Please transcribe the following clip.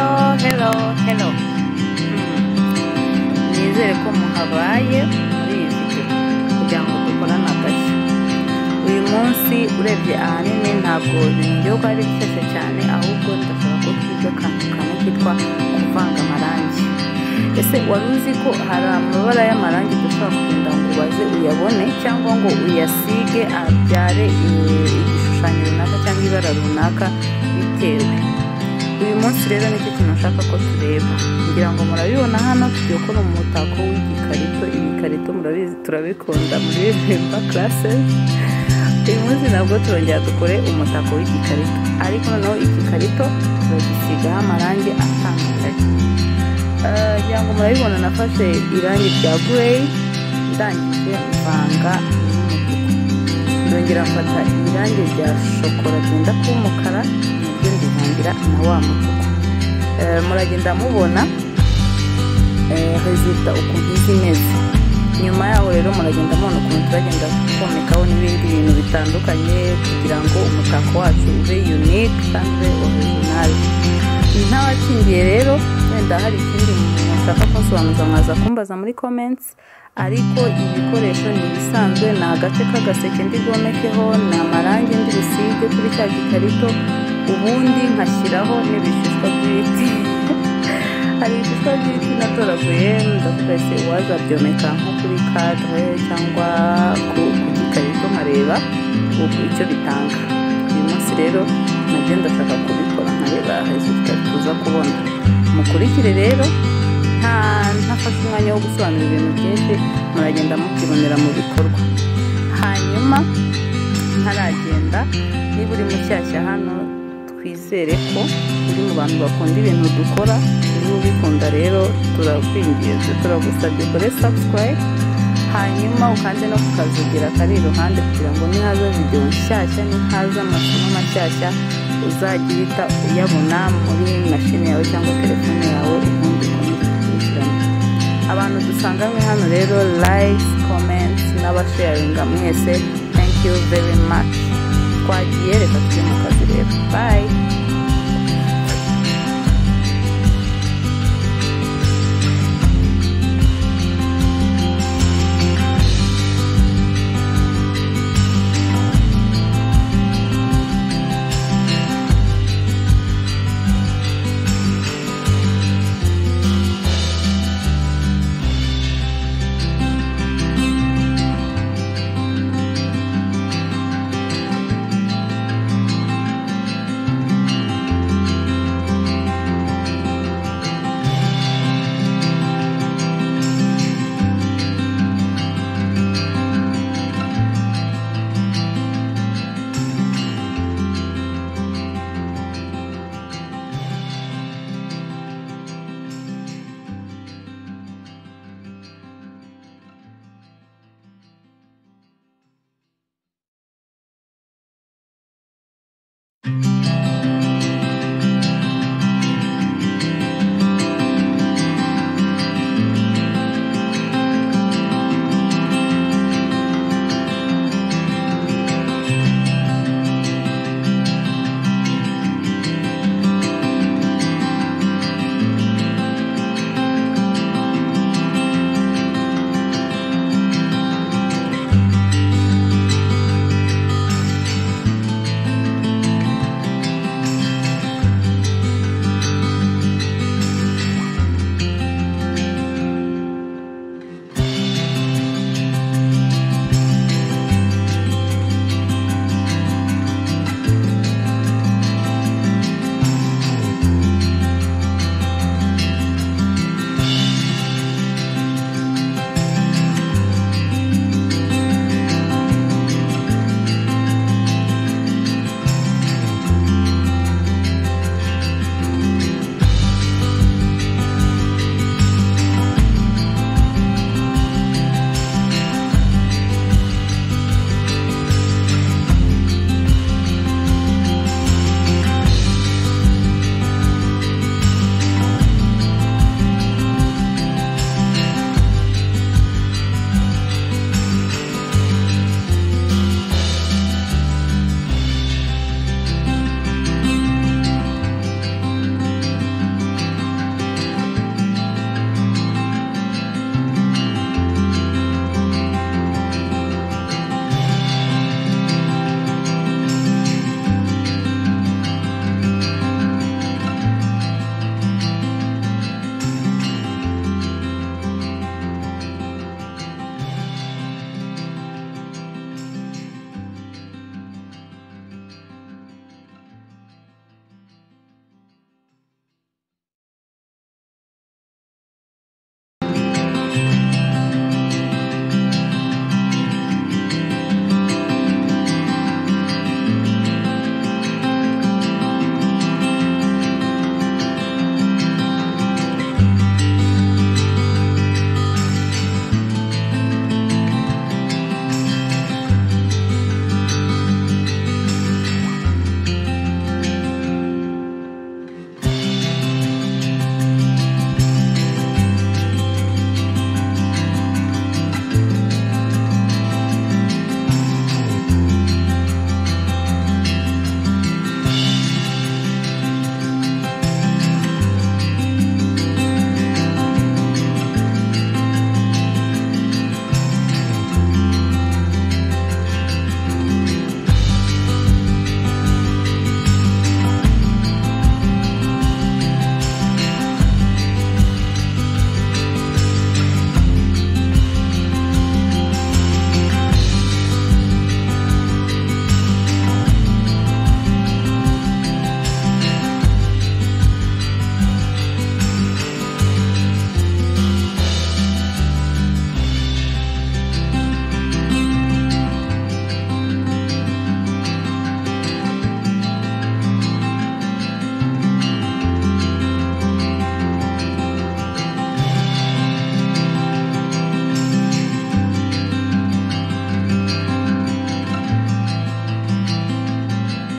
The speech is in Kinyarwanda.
hello, hello. Hmm. Nizere ko muhabaye murizi kugira ngo dukorane akazi. Uyu munsi urebye ahanini ntabwo n'igihugu ari gushyushye cyane ahubwo ndashaka ko twiga akantu kamwe kitwa kuvanga amarangi. Ese wari uzi ko hari amabara y'amarangi dushobora kugenda ngo ubaze uyabone cyangwa ngo uyasige abyare igishushanyo runaka cyangwa ibara runaka bitewe uyu munsi rero nicyo kintu nshaka ko tureba ngira ngo murabibona hano tugiye gukora umutako w'igikarito ibikarito murabizi turabikunda muri bimba karase uyu munsi nabwo turongera dukore umutako w'igikarito ariko noneho igikarito turagisigaho amarangi atandukanye ngira ngo murabibona nafashe irangi rya gureyi ndangije mvanga n'umutuku ndongera mfata irangi rya shokora ryenda kuba umukara nabyo ndivangira na wa mutuku muragenda mubona rezida ukuntu izi imeze nyuma yaho rero muragenda mubona ukuntu turagenda komekaho n'ibindi bintu bitandukanye kugira ngo umutako wacu ube yunike kandi ube orijinali ntawakingiye rero wenda hari ikindi mushaka kunsobanuza mwaza kumbaza muri komentsi ariko ibikoresho ni ibisanzwe ni agace k'agaseke ndi bwomekeho ni amarangi ndi busige kuri cya gikarito ubundi nkashyiraho n'ibishishwa by'ibiti hari ibishishwa by'ibiti natoraguye ndakubese wazabyomeka nko kuri kadre cyangwa ku gikarito nkareba icyo bitanga uyu munsi rero nabyo ndashaka kubikora nkareba rezida tuza kubona mukurikire rero ntafashe umwanya wo gusobanura ibintu byinshi muragenda mukibonera mu bikorwa hanyuma ntaragenda niba uri mushyashya hano twizere ko uri mu bantu bakunda ibintu dukora niba ubikunda rero turakwinginze turagusabye kure subscribe hanyuma ukande no ku kazugira kari iruhande kugira ngo nihaza videwo nshyashya nihaza amasomo mashyashya uzajya uhita uyabona muri mashini yawe cyangwa telefone yawe ubundi ukomeze abantu dusanganywe hano rero like comment n'abasharinga mwese thank you very much twagiye reka tujye mu kazi rero bye